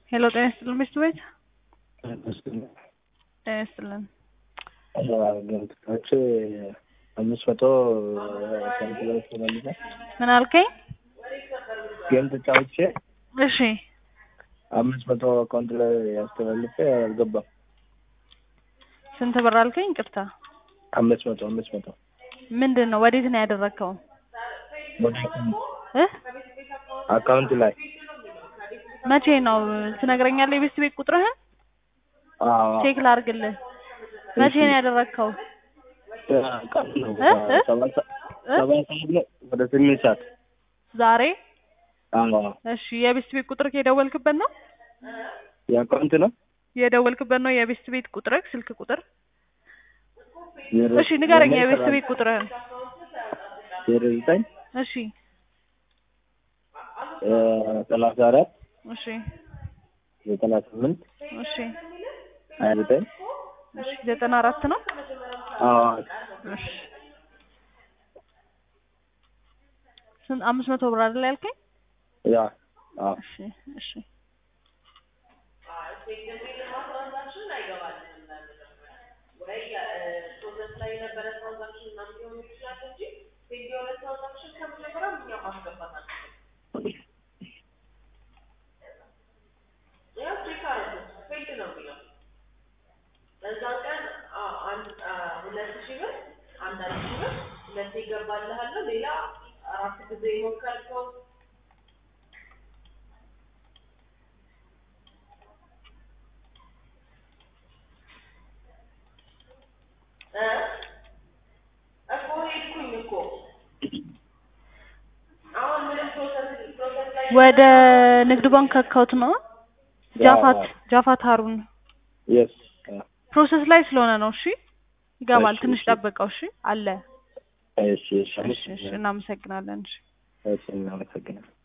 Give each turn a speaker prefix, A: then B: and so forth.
A: ሄሎ ጤና ይስጥልን ሚስት ቤት ጤና ይስጥልን
B: ገንጥቃዎች አምስት መቶ ሰንቲሜትር ተመልሰ
A: ምን አልከኝ?
B: ገንጥቃዎች
A: እሺ
B: አምስት መቶ አካውንት ላይ ያስተላልፈ አልገባም።
A: ስንት ብር አልከኝ? ይቅርታ
B: አምስት መቶ አምስት መቶ
A: ምንድን ነው ወዴት ነው ያደረግከው?
B: ወደ
A: እ
B: አካውንት ላይ
A: መቼ ነው ትነግረኛለህ? የቤት ቤት ቁጥርህን
B: አዎ
A: ቼክ ላድርግልህ። መቼ ነው ያደረግከው?
B: ቀን ነው
A: እ? እ?
B: ሰባት ሰ-
A: እ?
B: ሰባት ሰዓት ነው ወደ ስምንት ሰዓት
A: ዛሬ?
B: አዎ
A: እሺ የቤት ቤት ቁጥርህ የደወልክበት ነው?
B: የአካውንት ነው
A: የደወልክበት ነው የቤት ቤት ቁጥርህ ስልክ ቁጥር?
B: ዜሮ-
A: እሺ ንገረኝ
B: ዜሮ
A: የቤት
B: ሰባት
A: ቤት ቁጥርህን።
B: ዜሮ ዘጠኝ
A: እሺ
B: እ፣ ሰላሳ አራት
A: እሺ
B: ዘጠና ስምንት
A: እሺ
B: ሀያ ዘጠኝ
A: እሺ ዘጠና አራት ነው?
B: አዎ
A: እሺ ስንት አምስት መቶ ብር አይደል ያልከኝ?
B: ያ አዎ
A: እሺ እሺ
C: በዛን ቀን አ- አንድ አ- ሁለት ሺህ ብር አንድ አንድ ሺህ ብር ሁለት ይገባልሃል። ሌላ አራት ጊዜ የሞከርከው እ እኮ ሄድኩኝ እኮ አሁን ምንም ፕሮሰስ ፕሮሰስ ላይ
A: ወደ ንግድ ባንክ አካውንት ነው ጃፋት ጃፋት ሀሩን
B: የስ
A: ፕሮሰስ ላይ ስለሆነ ነው። እሺ ይገባል።
B: እሺ፣
A: ትንሽ
B: እሺ።
A: ጠብቀው። እሺ አለ።
B: እሺ እሺ
A: እሺ እሺ እናመሰግናለን። እሺ
B: እሺ እናመሰግናለን